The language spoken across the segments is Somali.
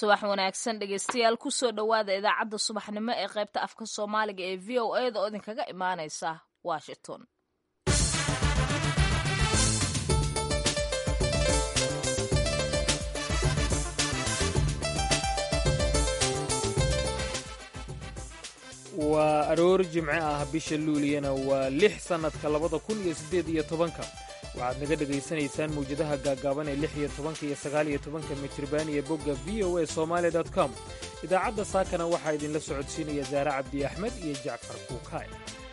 subax wanaagsan dhegeystayaal kusoo dhowaada idaacadda subaxnimo ee qaybta afka soomaaliga ee v o a da oo idinkaga imaaneysa washington waa aroor jimce ah bisha luuliyana waa lix sannadka labada kun iyo siddeed iyo tobanka waxaad naga dhegaysanaysaan mawjadaha gaaggaaban ee lix iyo tobanka iyo sagaal iyo tobanka mitriban iyo bogga v o a somaali dot com idaacadda saakana waxaa idinla socodsiinaya saare cabdi axmed iyo jacfar kuukaay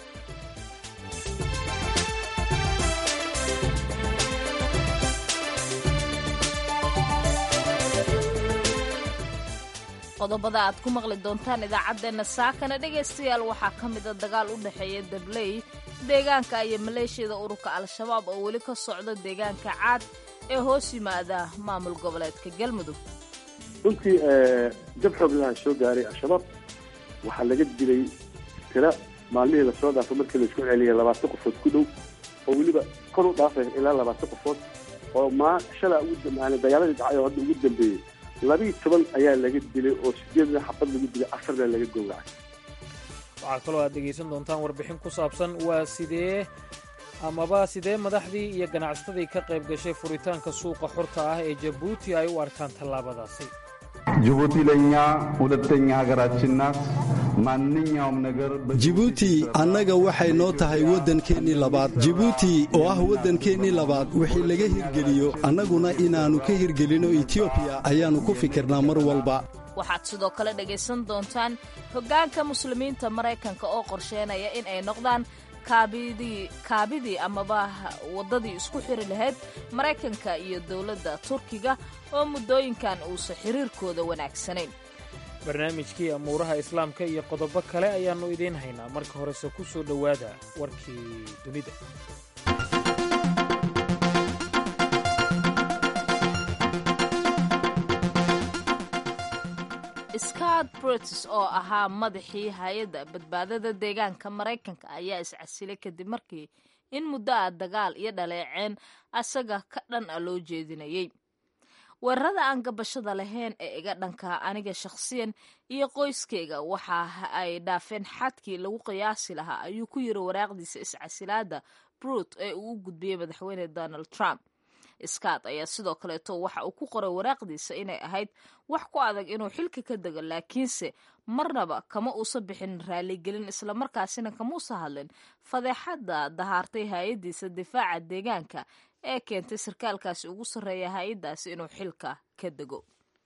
qodobada aad ku maqli doontaan idaacaddeenna saakana dhegaystayaal waxaa ka mida dagaal u dhexeeya dabley deegaanka iyo maleeshiyada ururka al-shabaab oo weli ka socda deegaanka caad ee hoos yimaada maamul goboleedka galmudug runtii jab xoog laha soo gaaray al-shabaab waxaa laga dilay tira maalmihii lasoo dhaafay markii laisku celiyay labaatan qofood ku dhow oo weliba kor u dhaafay ilaa labaatan qofood oo maa shalaa dagaaladii dhacay oo hadda ugu dambeeyey labiiyo toban ayaa laga dilay oo sideedna xabad lagu dilay afarna laga gowracay waxaa kaloo aad dhegaysan doontaan warbixin ku saabsan waa sidee amaba sidee madaxdii iyo ganacsatadii ka qayb gashay furitaanka suuqa xorta ah ee jabuuti ay u arkaan tallaabadaasi ጅቡቲ ለእኛ ሁለተኛ ሀገራችን ናት። ማንኛውም ነገር jibuuti annaga waxay noo tahay waddankeennii labaad jibuuti oo ah waddankeennii labaad wixii laga hirgeliyo annaguna inaannu ka hirgelinno etiobiya ayaannu ku fikirnaa mar walba waxaad sidoo kale dhegaysan doontaan hoggaanka muslimiinta maraykanka oo qorsheynaya in ay noqdaan kaabidii kaabidii amaba waddadii isku xiri lahayd maraykanka iyo dowladda turkiga oo muddooyinkan uusan xiriirkooda wanaagsanayn barnaamijkii amuuraha islaamka iyo qodobo kale ayaannu idiin haynaa marka horese ku soo dhowaada warkii dunida scott brutis oo ahaa madaxii hay-adda badbaadada deegaanka maraykanka ayaa iscasilay kadib markii in muddo ah dagaal iyo dhaleeceen asaga ka dhan a loo jeedinayay weerarada aan gabashada lahayn ee iga dhanka aniga shakhsiyan iyo qoyskayga waxa ay dhaafeen xadkii lagu qiyaasi lahaa ayuu ku yiri waraaqdiisa iscasilaada brut ee uu u gudbiyey madaxweyne donald trump scott ayaa sidoo kaleeto waxa uu ku qoray waraaqdiisa inay ahayd wax ku adag inuu xilka ka dego laakiinse marnaba kama uusa bixin raaligelin islamarkaasina kamauusa hadlin fadeexadda dahaartay hay-addiisa difaaca deegaanka ee keentay sarkaalkaasi ugu sarreeya hay-addaasi inuu xilka ka dego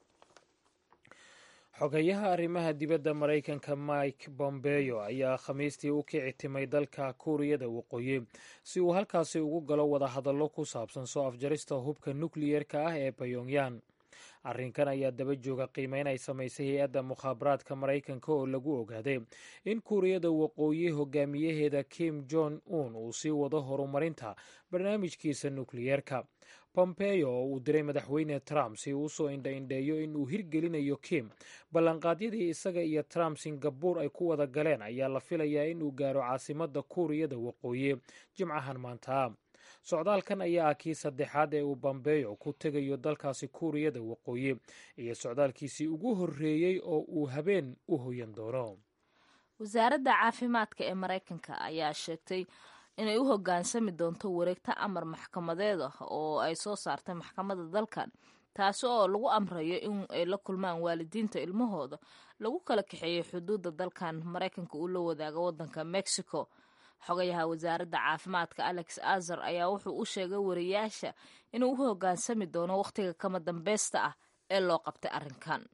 xogeyaha arrimaha dibadda maraykanka mike bombeyo ayaa khamiistii u kici timay dalka kuuriyada waqooyi si uu halkaasi ugu galo wadahadallo ku saabsan soo afjarista hubka nukliyerka ah ee bayongyang arrinkan ayaa daba jooga qiimeyn ay samaysay hay-adda mukhaabaraadka maraykanka oo lagu ogaaday in kuuriyada waqooyi hogaamiyaheeda kim jong un uu sii wado horumarinta barnaamijkiisa nukliyerka bombeyo oo uu diray madaxweyne trump si uu usoo indha-indheeyo in uu hirgelinayo kim ballanqaadyadii isaga iyo trump singabuur ay ku wada galeen ayaa la filayaa in uu gaaro caasimadda kuuriyada waqooyi jimcahan maanta socdaalkan ayaa ah kii saddexaad ee uu bombeyo ku tegayo dalkaasi kuuriyada waqooyi iyo socdaalkiisii ugu horreeyey oo uu habeen u hoyan doono wasaaradda caafimaadka ee maraykanka ayaa sheegtay inay u hoggaansami doonto wareegto amar maxkamadeed ah oo ay soo saartay maxkamadda dalkan taasi oo lagu amrayo in ay la kulmaan waalidiinta ilmahooda lagu kala kaxeeyey xuduudda dalkan maraykanka uu la wadaago waddanka mexico xogayaha wasaaradda caafimaadka alex azar ayaa wuxuu u sheegay wariyaasha inuu u hoggaansami doono wakhtiga kama dambeysta ah ee loo qabtay arrinkan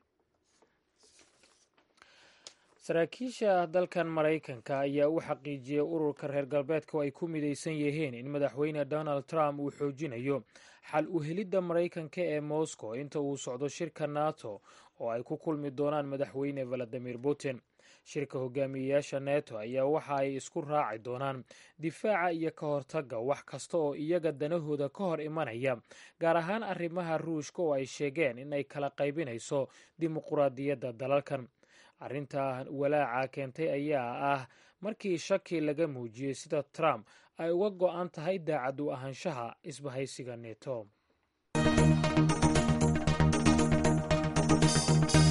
saraakiisha dalkan maraykanka ayaa u xaqiijiyey ururka reer galbeedka ay ku midaysan yihiin in madaxweyne donald trump uu xoojinayo xal u helidda maraykanka ee moscow inta uu socdo shirka nato oo ay ku kulmi doonaan madaxweyne valadimir putin shirka hogaamiyeyaasha neto ayaa waxa ay isku raaci doonaan difaaca iyo ka hortagga wax kasta oo iyaga danahooda ka hor imanaya gaar ahaan arrimaha ruushka oo ay sheegeen in ay kala qaybinayso dimuquraadiyadda dalalkan arrinta walaaca keentay ayaa ah markii shaki laga muujiyey sida trump ay uga go-an tahay daacad u ahaanshaha isbahaysiga neto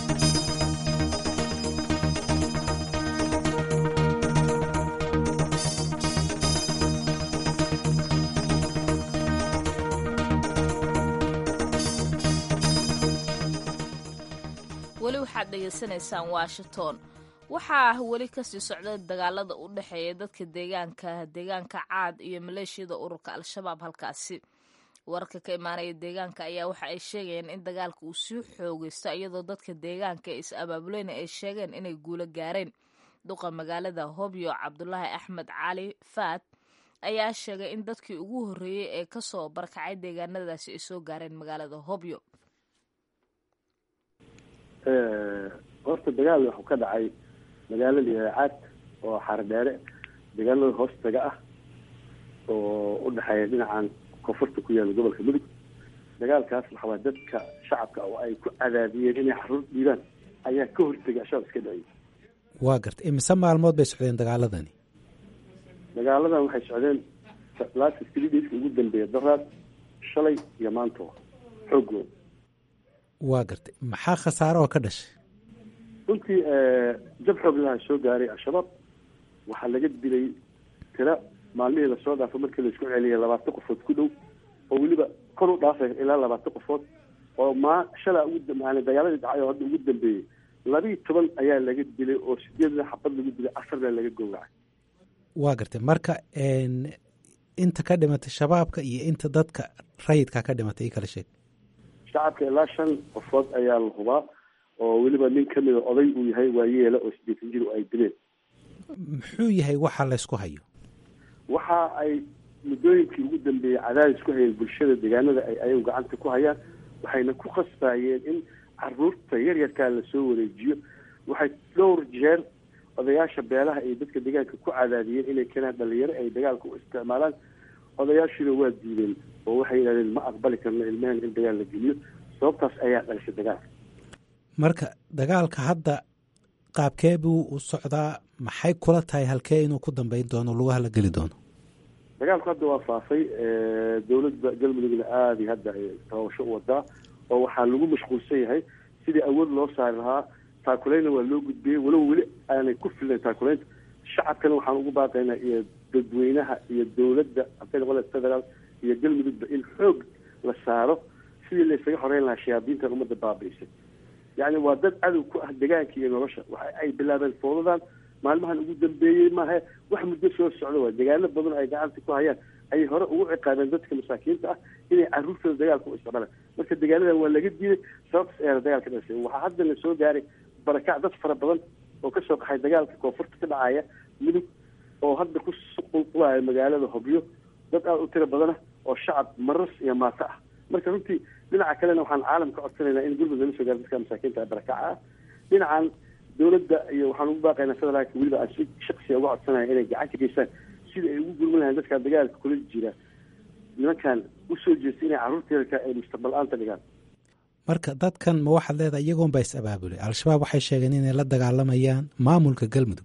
weli waxaad dhegaysanaysaan washington waxaa weli kasii socda dagaalada u dhexeeya dadka deegaanka deegaanka caad iyo maleeshiyada ururka al-shabaab halkaasi wararka ka imaanaya deegaanka ayaa waxa ay sheegayeen in dagaalka uu sii xoogaysto iyadoo dadka deegaanka is abaabuleyna ay sheegeen inay guulo gaareen duqa magaalada hobyo cabdulaahi axmed cali faad ayaa sheegay in dadkii ugu horreeyey ee kasoo barkacay deegaanadaasi ay soo gaareen magaalada hobyo horta dagaal wuxuu ka dhacay magaalada caad oo xaradheere deegaanada hoostaga ah oo u dhexeeya dhinacan koonfurta ku yaala gobolka mudug dagaalkaas waxawaa dadka shacabka oo ay ku cadaadiyeen inay xaruur dhiibaan ayaa ka hortegay ashaab iska dhaciyay waa garta imise maalmood bay socdeen dagaaladani dagaaladan waxay socdeen last three dayska ugu dambeeya daraad shalay iyo maanto xoogooda waa gartay maxaa khasaare oo ka dhashay runtii jab xoog laha soo gaaray al-shabaab waxaa laga dilay tira maalmihii lasoo dhaafo markii laisku celiyay labaatan qofood ku dhow oo weliba kor u dhaafay ilaa labaatan qofood oo maa shalaa ugu yani dagaaladii dhacay oo hadda ugu dambeeyey labiiyi toban ayaa laga dilay oo sideedna xabad lagu dilay afarna laga gowracay waa gartay marka inta ka dhimatay shabaabka iyo inta dadka rayidka ka dhimatay i kala sheeg shacabka ilaa shan qofood ayaa la hubaa oo weliba nin kamida oday uu yahay waayeela oo sideetan jir ay dileen muxuu yahay waxa laysku hayo waxa ay muddooyinkii ugu dambeeyey cadaadis ku hayeen bulshada deegaanada ay ayagu gacanta ku hayaan waxayna ku khasbayeen in caruurta yaryarkaa lasoo wareejiyo waxay dhowr jeer odayaasha beelaha iyo dadka deegaanka ku cadaadiyeen inay keenaan dhalinyaro ay dagaalka u isticmaalaan odayaashiina waa diideen oo waxay yidhahdeen ma aqbali karno ilmaheen in dagaal la geliyo sababtaas ayaa dhalishay dagaalka marka dagaalka hadda qaabkee buu u socdaa maxay kula tahay halkee inuu ku dambeyn doono lugaha la geli doono dagaalku hadda waa faafay dowladda galmudugna aada iyo hadda ay tababasho u wadaa oo waxaa lagu mashquulsan yahay sidii awood loo saari lahaa taakuleyna waa loo gudbiyey walow weli aanay ku filnayn taakuleynta shacabkana waxaan ugu baaqaynaa iyo dadweynaha iyo dowladda hadday noqon federaal iyo galmudugba in xoog la saaro sidii laysaga xoreyn lahaa shayaadiintan ummadda baabiisay yacni waa dad cadow ku ah degaanka iyo nolosha waxa ay bilaabeen foodadan maalmahan ugu dambeeyey maaha wax muddo soo socda waa degaano badan ay gacanta ku hayaan ayay hore ugu ciqaabeen dadka masaakiinta ah inay caruurtooda dagaalka u isticmaalaan marka degaanadan waa laga diiday sababtaas ayaana dagaalka dhashay waxaa hadda la soo gaaray barakac dad fara badan oo kasoo qaxay dagaalka koonfurta ka dhacaya mudug oo hadda ku qulqulaya magaalada hobyo dad aada u tiro badana oo shacab maras iyo maato ah marka runtii dhinaca kalena waxaan caalamka codsanaynaa in gurmud laga soo gaaro dadka masaakiinta barakaca ah dhinacan dowladda iyo waxaan ugu baaqaynaa federaalka weliba aan si shaksiya uga codsanaya inay gacan ka geystaan sida ay ugu gurman lahayn dadka dagaalka kula jira nimankan usoo jeesta inay carruurta yarka ay mustaqbal aanta dhigaan marka dadkan ma waxaad leedahay iyagoon baa is abaabulay al-shabaab waxay sheegeen inay la dagaalamayaan maamulka galmudug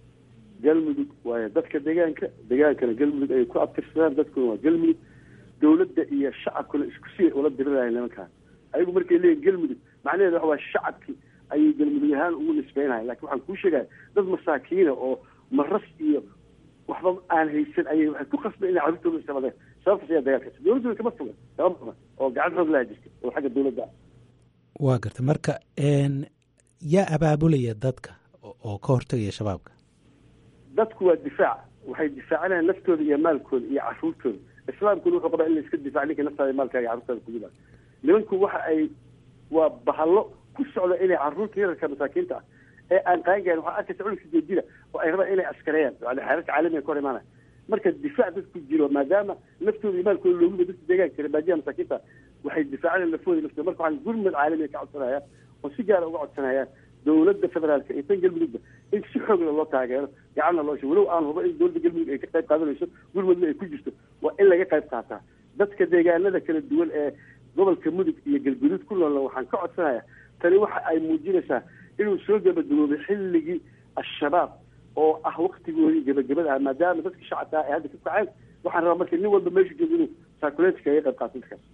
galmudug waayo dadka deegaanka degaankana galmudug ay ku abtirsadaan dadkuna waa galmudug dowladda iyo shacabkuna isku si ula dirirayan nimankaan ayagu markay leeyihin galmudug macnaheedu waxa waa shacabkii ayay galmudug ahaan ugu nisbeynayan lakin waxaan kuu sheegaya dad masaakiina oo maras iyo waxba aan haysan ayay waxay ku khasbay inay carruurtooda isticmaaleen sababtaas ayaa dagaalkaas dowladduna kama foga kama foga oo gacan xoog laha jirta oo xagga dowladda ah waa garta marka yaa abaabulaya dadka oo ka hortegaya shabaabka dadku waa difaac waxay difaacanayaan naftooda iyo maalkooda iyo caruurtooda islaamkuna wuxuu qabaa in la iska difaac ninka naftaada maalkaaga carruurtaada kugudaa nimanku waxa ay waa bahallo ku socda inay carruurta yararka masaakiinta ah ee aan qaangarin waxaa arkaysa cunugka jeedida oo ay rabaan inay askareeyaan yani xeerarka caalamiga ka hor imaanaya marka difaac dadku jiro maadaama naftooda iyo maalkooda loogu dadka deegaanka jira baadiyaha masaakiinta waxay difaacanayan lafooda naftooda marka waxaan gurmad caalamiga ka codsanaya oo si gaara uga codsanayaan dowladda federaalka iyo tan galmudugba in si xoogla loo taageero gacanna loo sho walow aan hubo in dowladda galmudug ay ka qayb qaadanayso gurmudna ay ku jirto waa in laga qayb qaataa dadka deegaanada kala duwan ee gobolka mudug iyo galguduud ku noolna waxaan ka codsanaya tani waxa ay muujinaysaa inuu soo gabagaboobay xilligii al-shabaab oo ah waktigoodii gabagabada ah maadaama dadka shacabka ah ay hadda ka kaceen waxaan rabaa marka nin walba meeshu joogo inuu saakuleetka kaga qayb qaato dadkaas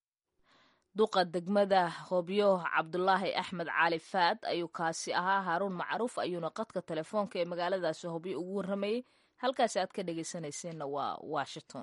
duqa degmada hobyo cabdulaahi axmed cali faad ayuu kaasi ahaa haaruun macruuf ayuuna qadka telefoonka ee magaaladaasi hobyo ugu warramayey halkaasi aad ka dhegaysanayseena waa washington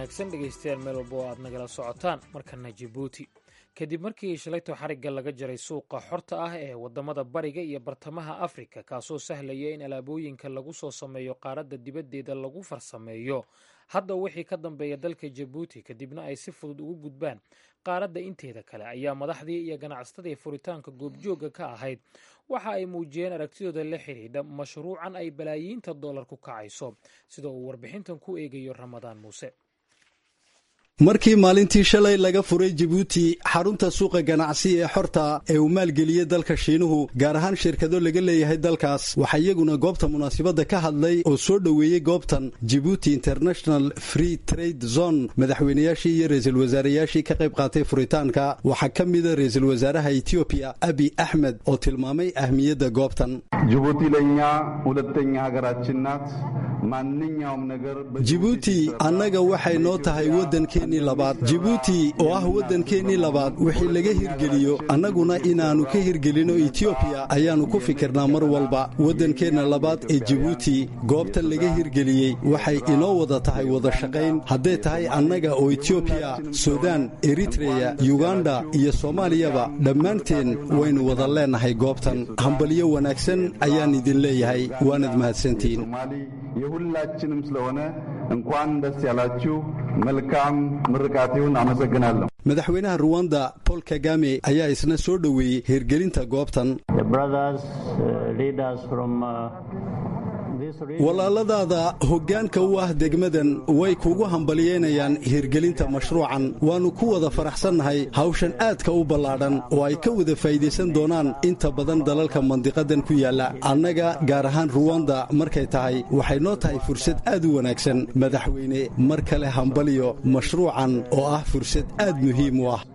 wanaagsan dhegaystayaal meel walba oo aad nagala socotaan markana jibuuti kadib markii shalayto xarigga laga jaray suuqa xorta ah ee waddamada bariga iyo bartamaha afrika kaasoo sahlaya in alaabooyinka lagu soo sameeyo qaaradda dibaddeeda lagu farsameeyo hadda wixii ka dambeeya dalka jabuuti kadibna ay si fudud ugu gudbaan qaaradda inteeda kale ayaa madaxdii iyo ganacsatadii furitaanka goobjoogga ka ahayd waxa ay muujiyeen aragtidooda la xidhiidha mashruucan ay balaayiinta dollar ku kacayso sida uu warbixintan ku eegayo ramadaan muuse markii maalintii shalay laga furay jibuuti xarunta suuqa ganacsi ee xorta ee uu maalgeliyey dalka shiinuhu gaar ahaan shirkado laga leeyahay dalkaas waxaa iyaguna goobta munaasabadda ka hadlay oo soo dhoweeyey goobtan jibuuti international free trade zone madaxweynayaashii iyo ra-iisul wasaarayaashii ka qayb qaatay furitaanka waxaa ka mida ra-iisul wasaaraha etoobiya abi axmed oo tilmaamay ahmiyadda goobtan ጅቡቲ ለእኛ ሁለተኛ ሀገራችን ናት። ማንኛውም ነገር jibuuti annaga waxay noo tahay waddankeennii labaad jibuuti oo ah waddankeennii labaad wixii laga hirgeliyo annaguna inaannu ka hirgelinno etiobiya ayaannu ku fikirnaa mar walba waddankeenna labaad ee jibuuti goobtan laga hirgeliyey waxay inoo wada tahay wada shaqayn hadday tahay annaga oo etiobiya sudan eritreya yuganda iyo soomaaliyaba dhammaanteen waynu wada leennahay goobtan hambalyo wanaagsan ayaan idin leeyahay waanad mahadsantihiin የሁላችንም ስለሆነ እንኳን ደስ ያላችሁ። መልካም ምርቃት ይሁን። አመሰግናለሁ። madaxweynaha ruwanda bol kagame ayaa isna soo dhoweeyey hirgelinta goobtan walaaladaada hoggaanka u ah degmadan way kugu hambalyeynayaan hirgelinta mashruucan waannu ku wada faraxsannahay hawshan aadka u ballaadhan oo ay ka wada faa'iidaysan doonaan inta badan dalalka mandiqadan ku yaalla annaga gaar ahaan ruwanda markay tahay waxay noo tahay fursad aad u wanaagsan madaxweyne mar kale hambalyo mashruucan oo ah fursad aad muhiim u ah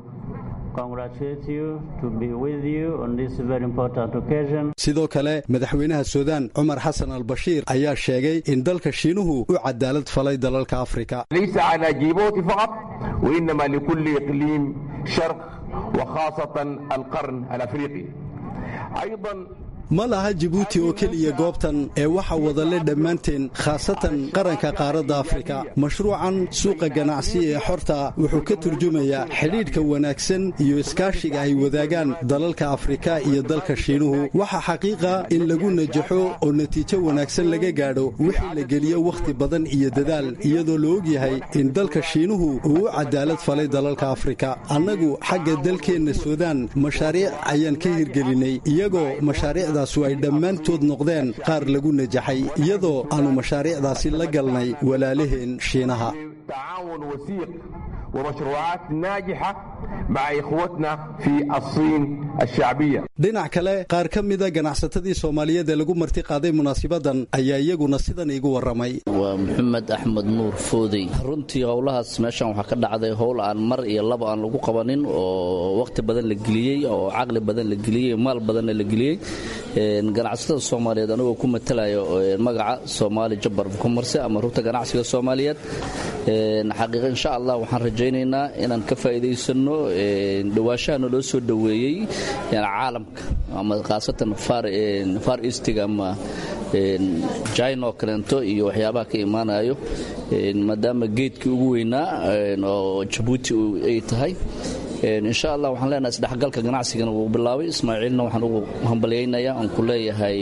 sidoo kale madaxweynaha suudaan cumar xasan albashiir ayaa sheegay in dalka shiinuhu u cadaalad falay dalalka afrika ليس على جيبوتي فقط وإنما لكل إقليم شرق وخاصة القرن الأفريقي أيضا ma laha jibuuti oo keliya goobtan ee waxa wadale dhammaanteen khaasatan qaranka qaaradda afrika mashruucan suuqa ganacsi ee xorta wuxuu ka turjumayaa xidhiidhka wanaagsan iyo iskaashiga ay wadaagaan dalalka afrika iyo dalka shiinuhu waxa xaqiiqa in lagu najaxo oo natiijo wanaagsan laga gaadho wixii la geliyo wakhti badan iyo dadaal iyadoo la ogyahay in dalka shiinuhu uu u cadaalad falay dalalka afrika annagu xagga dalkeenna suudaan mashaariic ayaan ka hirgelinay iyagoo mashaariicda ay dhammaantood noqdeen qaar lagu najaxay iyadoo aannu mashaariicdaasi la galnay walaalaheen shiinaha تعاون وثيق ومشروعات ناجحة مع إخوتنا في الصين الشعبية dhinac kale qaar ka mida ganacsatadii soomaaliyeed ee lagu marti qaaday munaasibadan ayaa iyaguna sidan iigu warramay waa maxamed axmed nuur foodey runtii howlahaas meeshan waxaa ka dhacday howl aan mar iyo laba aan lagu qabanin oo wakhti badan la geliyey oo caqli badan la geliyey maal badanna la geliyey ganacsatada soomaaliyeed anigoo ku matalayo magaca soomaali jabar kumarse ama rugta ganacsiga soomaaliyeed xaqiiqa insha allah waxaan rajaynaynaa inaan ka faa'iidaysano dhawaashahana loo soo dhoweeyey caalamka ama khaasatan far eastiga ama jina oo kaleento iyo waxyaabaha ka imaanayo maadaama geedkii ugu weynaa oo jabuuti ay tahay insha allah waxaan leenahay isdhexgalka ganacsigana wuu bilaabay ismaaciilna waxaan ugu hambalyaynayaa aan ku leeyahay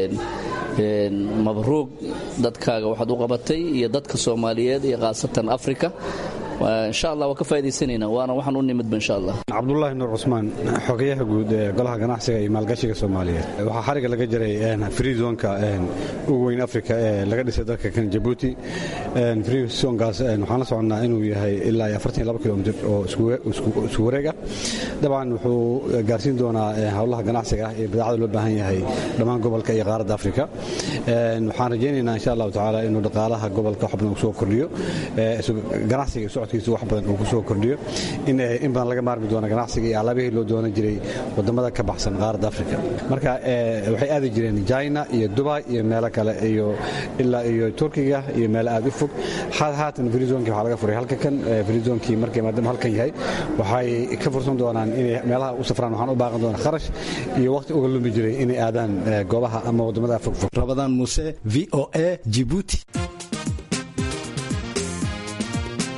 mabruug dadkaaga waxaad u qabatay iyo dadka soomaaliyeed iyo khaasatan afrika insha allah waa ka faa'idaysanaynaa waana waxaan u nimidba insha allah cabdulaahi nuur cusmaan xogayaha guud ee golaha ganacsiga iyo maalgashiga soomaaliyeed waxaa xariga laga jiray freezonka ugu weyn afrika ee laga dhisay dalka kan jabuuti freezonkaas waxaan la soconnaa inuu yahay ilaa iyo kilomitr oo isku wareeg ah dabcan wuxuu gaarsiin doonaa howlaha ganacsiga ah iyo badeecada loo baahan yahay dhammaan gobolka iyo qaaradda afrika waxaan rajaynaynaa insha allahu tacaala inuu dhaqaalaha gobolka wax badan kusoo kordhiyo ganacsiga socodkiisa wax badan uu kusoo kordhiyo in badan laga maarmi doono ganacsiga iyo alaabihii loo doonan jiray wadamada ka baxsan qaaradda afrika marka waxay aadi jireen china iyo dubai iyo meelo kale iyo ilaa iyo turkiga iyo meelo aad u fog haatan frizonkii waxaa laga furay halka kan frizonkii markay maadaama halkan yahay waxay ka fursan doonaan inay meelaha u safraan waxaan u baaqan doonaa kharash iyo waqti uga lumi jiray inay aadaan goobaha ama wadamada fogfog rabadaan muuse v o a jibuuti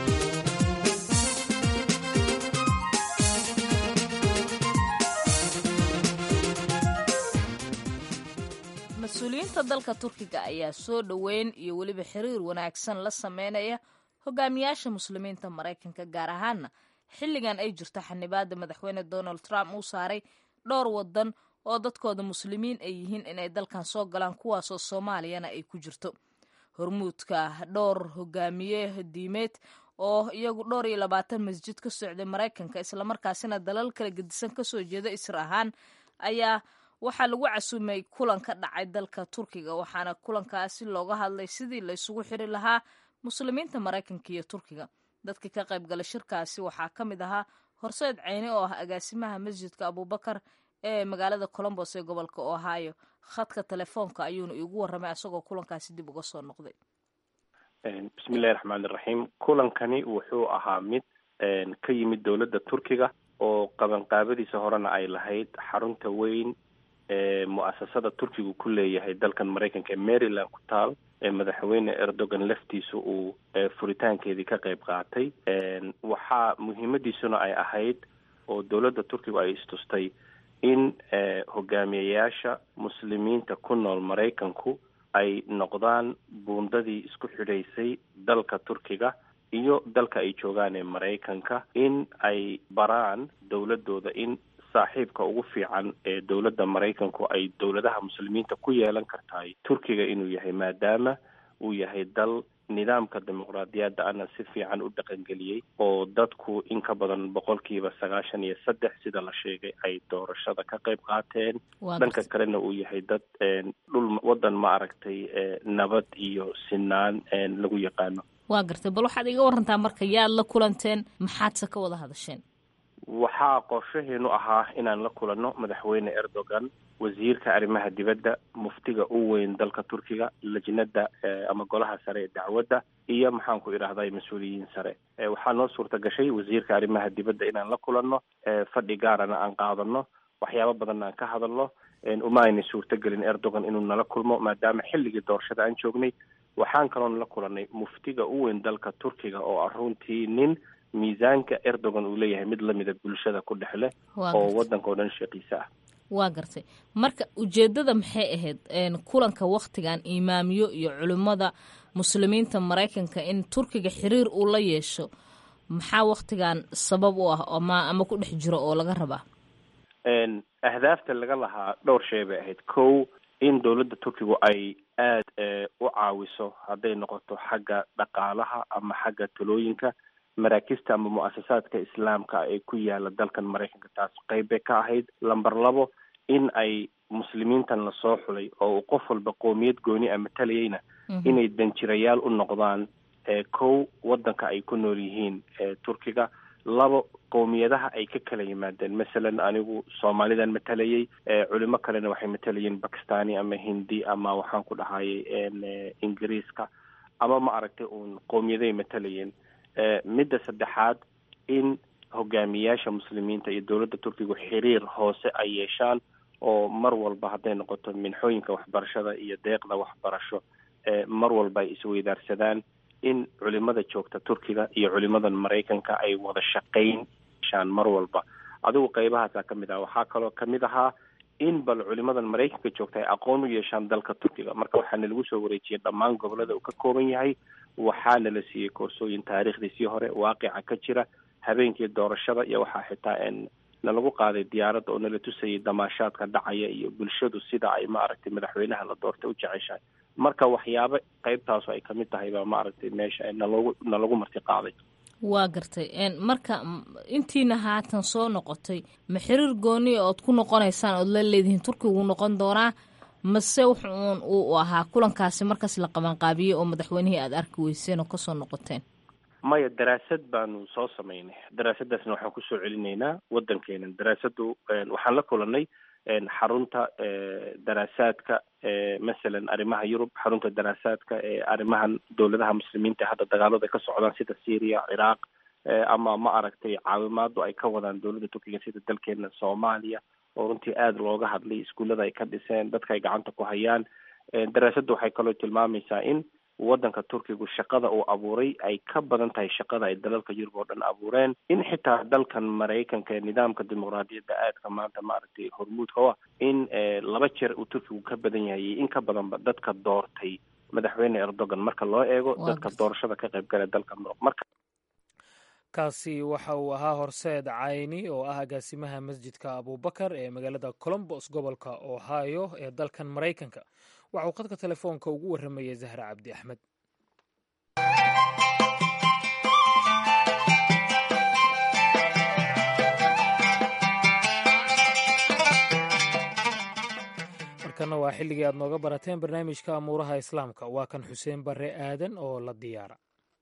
muslimiinta dalka turkiga ayaa soo dhoweyn iyo weliba xiriir wanaagsan la sameynaya hogaamiyaasha muslimiinta maraykanka gaar ahaana xilligan ay jirto xanibaada madaxweyne donald trump uu saaray dhowr wadan oo dadkooda muslimiin ay yihiin inay dalkan soo galaan kuwaasoo soomaaliyana ay ku jirto hormuudka dhowr hogaamiye diimeed oo iyagu dhowr iyo labaatan masjid ka socday maraykanka islamarkaasina dalal kala gedisan kasoo jeeda isra ahaan ayaa waxaa lagu casuumay kulan ka dhacay dalka turkiga waxaana kulankaasi looga hadlay sidii la isugu xiri lahaa muslimiinta maraykanka iyo turkiga dadka ka qayb gala shirkaasi waxaa ka mid ahaa horseed ceyne oo ah agaasimaha masjidka abubakar ee magaalada colombos ee gobolka ohio khadka telefoonka ayuuna iigu warramay asagoo kulankaasi dib uga soo noqday bismillahi raxmaani raxiim kulankani wuxuu ahaa mid ka yimid dowladda turkiga oo qabanqaabadiisa horena ay lahayd xarunta weyn ee mu-asasada turkigu ku leeyahay dalkan maraykanka ee maryland ku taal ee madaxweyne erdogan laftiisa uu furitaankeedii ka qayb qaatay waxaa muhiimadiisuna ay ahayd oo dowladda turkigu ay istustay in hogaamiyayaasha muslimiinta ku nool maraykanku ay noqdaan buundadii isku xidhaysay dalka turkiga iyo dalka ay joogaan ee maraykanka in ay baraan dowladooda in saaxiibka ugu fiican ee dowladda maraykanku ay dowladaha muslimiinta ku yeelan kartahay turkiga inuu yahay maadaama uu yahay dal nidaamka dimuqraadiyadda ana si fiican u dhaqangeliyey oo dadku in ka badan boqolkiiba sagaashan iyo saddex sida la sheegay ay doorashada ka qayb qaateen dhanka kalena uu yahay dad dhul waddan ma aragtay nabad iyo sinaan lagu yaqaano waa gartay bal waxaad iga warantaa marka yaad la kulanteen maxaadse ka wada hadasheen waxaa qorshaheenu ahaa inaan la kulanno madaxweyne erdogan wasiirka arrimaha dibadda muftiga u weyn dalka turkiga lajnada ama golaha sare ee dacwadda iyo maxaan ku idhahday mas-uuliyiin sare waxaa noo suurta gashay wasiirka arrimaha dibadda inaan la kulanno fadhi gaarana aan qaadano waxyaabo badanna aan ka hadalno uma ayna suurtagelin erdogan inuu nala kulmo maadaama xilligii doorashada aan joognay waxaan kaloon la kulannay muftiga u weyn dalka turkiga oo ah runtii nin miisaanka erdogan uu leeyahay mid lamida bulshada ku dhex leh oo waddanka oo dhan sheekiisa ah waa gartay marka ujeeddada maxay ahayd kulanka wakhtigan imaamiyo iyo culimmada muslimiinta maraykanka in turkiga xiriir uu la yeesho maxaa wakhtigan sabab u ah ama ama ku dhex jiro oo laga rabaa ahdaafta laga lahaa dhowr shay bay ahayd kow in dowladda turkigu ay aada u caawiso hadday noqoto xagga dhaqaalaha ama xagga talooyinka maraakista ama mu-asasaadka islaamka ee ku yaala dalkan maraykanka taas qayb bay ka ahayd lamber labo in ay muslimiintan lasoo xulay oo uu qof walba qoomiyad gooni a matalayeyna inay danjirayaal u noqdaan kow waddanka ay ku nool yihiin turkiga labo qowmiyadaha ay ka kala yimaadeen masalan anigu soomaalidan matalayay culimo kalena waxay matalayeen bakistani ama hindi ama waxaan ku dhahayay ingiriiska ama ma aragtay uun qowmiyaday matalayeen midda saddexaad in hogaamiyaasha muslimiinta iyo dowladda turkigu xiriir hoose ay yeeshaan oo mar walba hadday noqoto minxooyinka waxbarashada iyo deeqda waxbarasho mar walba ay isweydaarsadaan in culimada joogta turkiga iyo culimadan maraykanka ay wada shaqayn yeeshaan mar walba adigu qeybahaasaa ka mid ah waxaa kaloo kamid ahaa in bal culimadan maraykanka joogta ay aqoon u yeeshaan dalka turkiga marka waxaana lagu soo wareejiyey dhammaan gobolada uu ka kooban yahay waxaana la siiyey koorsooyin taariikhdiisii hore waaqica ka jira habeenkii doorashada iyo waxaa xitaa nalagu qaaday diyaaradda oo nala tusayay damaashaadka dhacaya iyo bulshadu sida ay maaragtay madaxweynaha la doortay u jeceshahay marka waxyaabo qeybtaasu ay kamid tahay baa maaragtay meesha nalogu nalagu marti qaaday waa gartay marka intiina haatan soo noqotay ma xiriir gooniya ood ku noqonaysaan ood la leedihiin turkigu noqon doonaa mase wuxuun uu ahaa kulankaasi markaas la qabanqaabiyey oo madaxweynihii aada arki weyseen oo kasoo noqoteen maya daraasad baanu soo samaynay daraasaddaasna waxaan kusoo celinaynaa waddankeena daraasadu waxaan la kulanay xarunta daraasaadka masalan arrimaha yurub xarunta daraasaadka ee arrimahan dowladaha muslimiinta hadda dagaalada ka socdaan sida syria ciraaq ama ma aragtay caawimaadu ay ka wadaan dowladda turkiga sida dalkeena soomaaliya oo runtii aada looga hadlay iskuullada ay ka dhiseen dadka ay gacanta ku hayaan daraasaddu waxay kaloo tilmaamaysaa in waddanka turkigu shaqada uu abuuray ay ka badan tahay shaqada ay dalalka yurub oo dhan abuureen in xitaa dalkan maraykanka ee nidaamka dimuqraadiyadda aadka maanta maaragtay hormuudka u ah in laba jeer uu turkigu ka badan yahay iyo in ka badanba dadka doortay madaxweyne erdogan marka loo eego dadka doorashada ka qayb gala dalka muruq marka kaasi waxa uu ahaa horseed cayni oo ah agaasimaha masjidka abubakar ee magaalada colombos gobolka ohio ee dalkan maraykanka waxa uu khadka telefoonka ugu warramayay zahra cabdi axmed markana waa xilligii aad nooga barateen barnaamijka amuuraha islaamka waa kan xuseen barre aadan oo la diyaara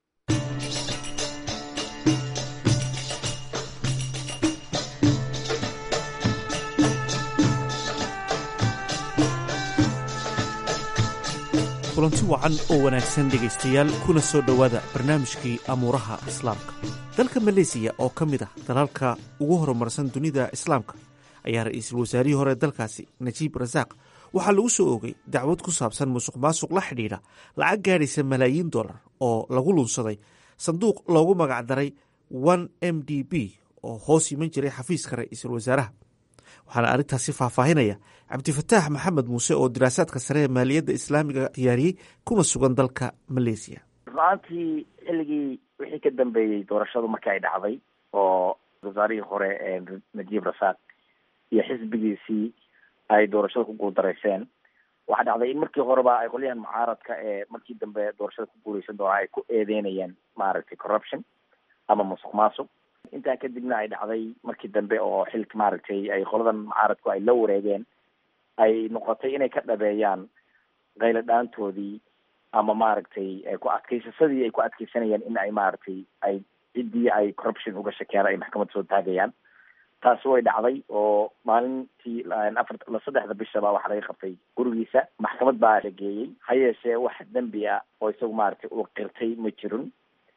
kulanti wacan oo wanaagsan dhegaystayaal kuna soo dhowaada barnaamijkii amuuraha islaamka dalka maleesiya oo ka mid ah dalalka ugu horumarsan dunida islaamka ayaa ra-iisul wasaarihii hore dalkaasi najiib rasaaq waxaa lagu soo oogay dacwad ku saabsan musuq maasuq la xidhiidha lacag gaadhaysa malaayiin dollar oo lagu lunsaday sanduuq loogu magacdaray one m d b oo hoos yiman jiray xafiiska ra-iisul wasaaraha waxaana arrintaasi faahfaahinaya cabdifataax maxamed muuse oo diraasaadka sare ee maaliyadda islaamiga diyaariyey kuna sugan dalka maleesiya ru'aantii xilligii wixii ka dambeeyey doorashadu markii ay dhacday oo wasaarihii hore ee najiib rasaaq iyo xisbigiisii ay doorashada ku guuldareyseen waxaa dhacday in markii horeba ay qolyahan mucaaradka ee markii dambe doorashada ku guuleysan doonaa ay ku eedeynayeen maaragtay corruption ama musuq maasuq intaa kadibna ay dhacday markii dambe oo xilka maaragtay ay qoladan mucaaradku ay la wareegeen ay noqotay inay ka dhabeeyaan qaylo dhaantoodii ama maaragtay ku adkaysasadii ay ku adkeysanayeen in ay maaragtay ay ciddii ay corruption uga shakeen ay maxkamad soo taagayaan taasi way dhacday oo maalintii afar saddexda bishaba waxaa laga qabtay gurigiisa maxkamad baa la geeyey ha yeeshee wax dembi ah oo isagu maaragtay uu qirtay ma jirin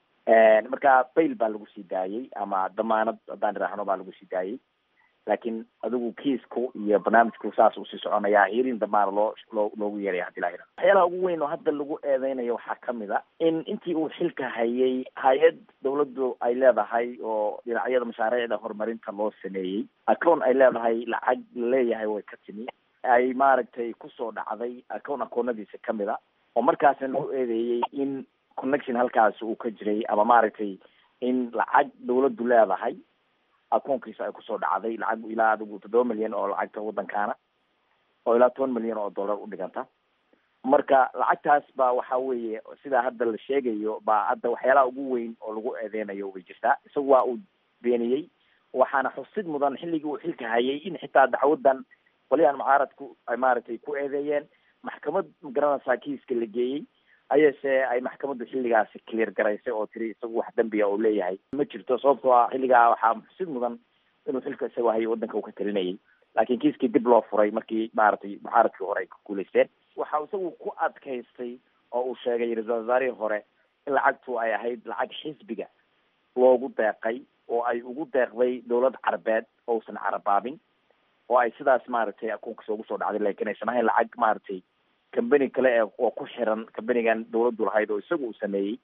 marka bail baa lagu sii daayey ama damaanad haddaan idhaahno baa lagu sii daayey laakiin adigu kiisku iyo barnaamijku saas usii soconayaa hirin damaana loo loo loogu yeeraya hadii laa waxyaalaha ugu weyn oo hadda lagu eedeynayo waxaa kamid a in intii uu xilka hayay hay-ad dawladdu ay leedahay oo dhinacyada mashaariicda horumarinta loo sameeyey acown ay leedahay lacag laleeyahay way ka timi ay maaragtay kusoo dhacday acown akoonadiisa kamid a oo markaasna lagu eedeeyey in connection halkaasi uu ka jiray ama maaragtay in lacag dawladdu leedahay akoonkiisa ay kusoo dhacday lacag ilaa adigu toddoba milyan oo lacagta waddankaana oo ilaa toban milyan oo dollar u dhiganta marka lacagtaas baa waxa weeye sidaa hadda la sheegayo baa hadda waxyaalaha ugu weyn oo lagu eedeynayo way jirtaa isagu waa uu beeniyey waxaana xusid mudan xilligii uu xilka hayay in xitaa dacwadan qolyahan mucaaradku ay maaragtay ku eedeeyeen maxkamad magaranaysaa kiiska la geeyey ayase ay maxkamaddu xilligaasi clear garaysay oo tiri isagu wax dembiga uu leeyahay ma jirto sababtoo ah xilligaa waxaa xusid mudan inuu xilka isagoo hayay waddanka uu ka talinayay laakiin kiiskii dib loo furay markii maaragtay mucaaradkii hore ay ku guulaysteen waxa isagu ku adkaystay oo uu sheegay ra-isul wasaarihii hore in lacagtu ay ahayd lacag xisbiga loogu deeqay oo ay ugu deeqday dawlad carabeed ousan carabaabin oo ay sidaas maaragtay akoonkiisa ugu soo dhacday laakiin aysan ahayn lacag maaragtay company kale ee oo ku xiran companigan dawladdu lahayd oo isagu uu sameeyey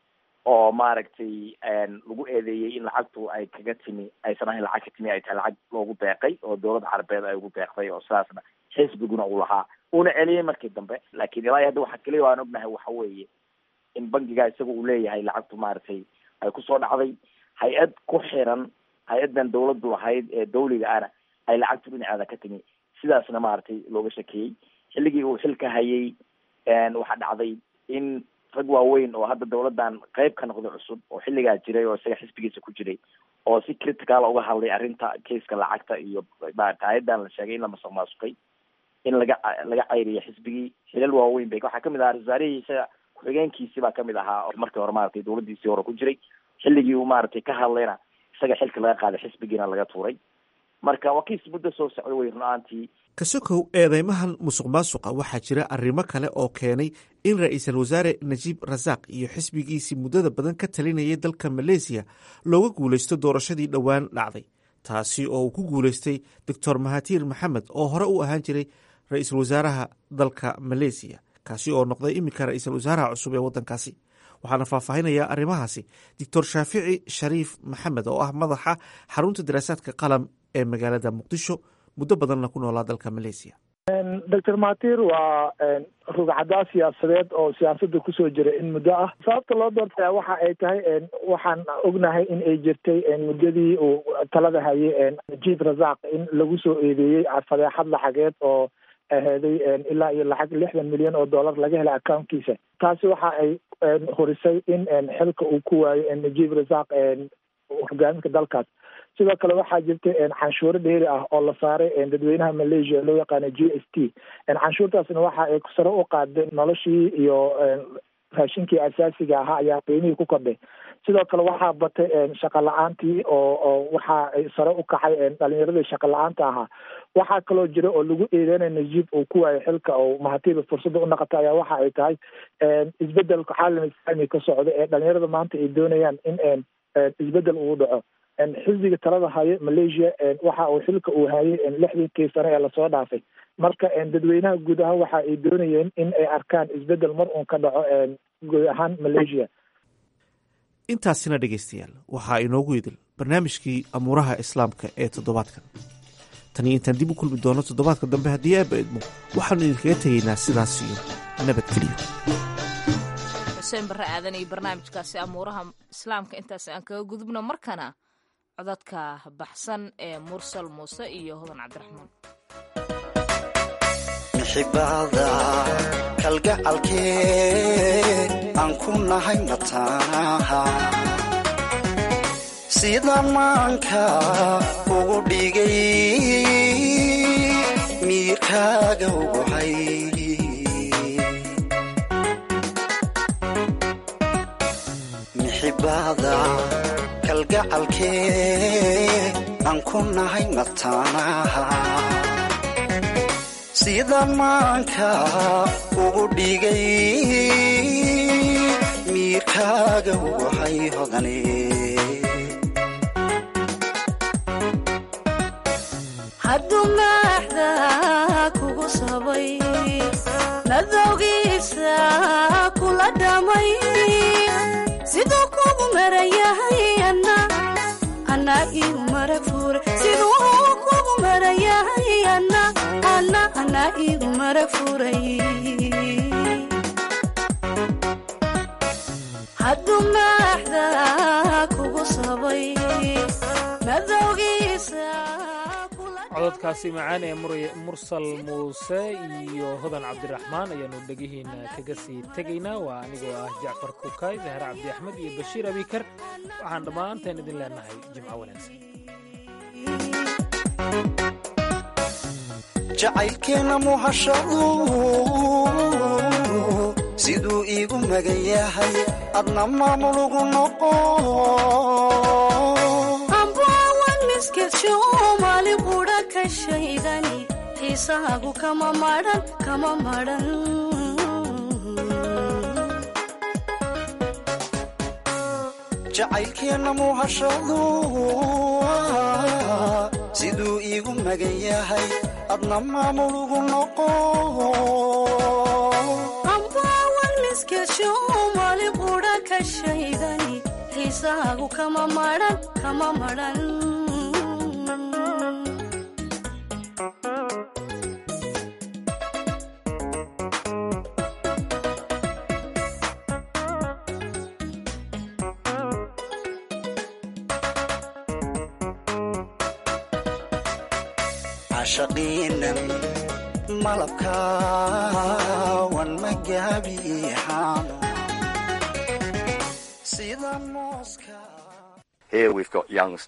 oo maaragtay lagu eedeeyey in lacagtu ay kaga timi aysan ahayn lacag ka timi ay tahay lacag loogu deeqay oo dawlad carabeed ay ugu deeqday oo sidaasna xisbiguna uu lahaa uuna celiyey markii dambe laakiin ilaa hadda waxa keliya waan ognahay waxa weeye in bankiga isaga uu leeyahay lacagtu maaragtay ay kusoo dhacday hay-ad ku xiran hay-adan dawladdu lahayd ee dawliga ana ay lacagtu dhinaceeda ka timi sidaasna maaragtay looga shakeeyey xilligii uu xilka hayay waxaa dhacday in rag waaweyn oo hadda dawladdan qayb ka noqday cusub oo xilligaa jiray oo isaga xisbigiisa ku jiray oo si critical uga hadlay arrinta keiska lacagta iyo maarata hay-adan la sheegay in la masuq maasuqay in laga laga cayriyo xisbigii xilal waaweyn bay waxaa kamid ahaa wasaarihii isaga ku-xigeenkiisi baa kamid ahaa markii hore maratay dawladdiisii hore ku jiray xilligii uu maaragtay ka hadlayna isaga xilka laga qaaday xisbigiina laga tuuray marka waa kiis muddo soo socda wey run-aantii kasokow eedeymahan musuq maasuqa waxaa jira arrimo kale oo keenay in ra-iisul wasaare najiib rasaaq iyo xisbigiisii muddada badan ka talinayay dalka maleesiya looga guulaysto doorashadii dhowaan dhacday taasi oo uu ku guulaystay doctor mahatiir maxamed oo hore u ahaan jiray ra-iisul wasaaraha dalka maleesiya kaasi oo noqday iminka ra-iisul wasaaraha cusub ee waddankaasi waxaana faahfaahinaya arrimahaasi doctor shaafici shariif maxamed oo ah madaxa xarunta daraasaadka qalam ee magaalada muqdisho muddo badanna ku noolaa dalka maleysiya doctor matir waa rugcadaa siyaasadeed oo siyaasadda kusoo jira in muddo ah sababta loo doortaya waxa ay tahay waxaan ognahay in ay jirtay muddadii uu talada hayay najiib rasaaq in lagu soo eedeeyey fadeexad lacageed oo aheeday ilaa iyo lacag lixdan milyan oo dollar laga helay accountkiisa taasi waxa ay horisay in xilka uu ku waayo najiib rasaaq hogaaminka dalkaas sidoo kale waxaa jirta canshuuro dheeri ah oo la saaray dadweynaha malaysia loo yaqaano g s t canshuurtaasna waxa ay sare u qaadeen noloshii iyo raashinkii asaasiga ahaa ayaa qiimihii ku kordhay sidoo kale waxaa batay shaqa la-aantii oo oo waxa ay sare u kacay dhalinyaradii shaqa la-aanta ahaa waxaa kaloo jira oo lagu eedeynaya najiib uu ku waayo xilka oo mahatiiba fursadda u naqata ayaa waxa ay tahay isbedelka caalam islaami ka socda ee dhalinyarada maanta ay doonayaan in isbedel uu dhaco xisbiga talada hayo malaysia waxa uu xilka uu hayay lixdankii sane ee lasoo dhaafay marka dadweynaha guud ahaan waxa ay doonayeen in ay arkaan isbedel mar uun ka dhaco guud ahaan malaysia intaasina dhegaystayaal waxaa inoogu idil barnaamijkii amuuraha islaamka ee toddobaadkan taniyo intaan dib u kulmi doono toddobaadka dambe haddii aaba idmo waxaanu idinkaga tegaynaa sidaas iyo nabadgeliyo xuseen barre aadan iyo barnaamijkaasi amuuraha islaamka intaas aan kaga gudubno markana codadka baxsan ee mursal muuse iyo hodan cabdiraxmaan mixibada kalgacalkee aan ku nahay mataanaha sida maanka ugu dhigay miirkaaga uguhay mixibada kalgacalkee aan ku nahay mataanaha sida maanka ugu dhigay miirkaaga uguhay hodane hadduu maaxda kugu sabay nadowgiisa kula dhamay siduu kugu marayahay ana anaa igu marag fuure siduu kugu marayahay ana ana anaa igu marag furay hadduu maaxda kugu sabay nadowgiisa cododkaasi macaan ee mursal muuse iyo hodan cabdiraxmaan ayaanu dhegihiina kaga sii tegaynaa waa anigoo ah jacfar kukay dahar cabdi axmed iyo bashiir abikar waxaan dhammaanteen idin leenahay jimco wanaagsan jacaylkeenna muhashadu siduu iigu magan yahay adna maamulugu noqo mali qudha ka shaydani xiisahaagu kama maran kama maran jacaylkeenna muhashadu siduu iigu magan yahay adna maamulugu noqo ambaawan miskesho mali qudha ka shaydani xiisahaagu kama maran kama maran cashaqiinan malabkaawan magaabiixaano sida mooska Here we've got young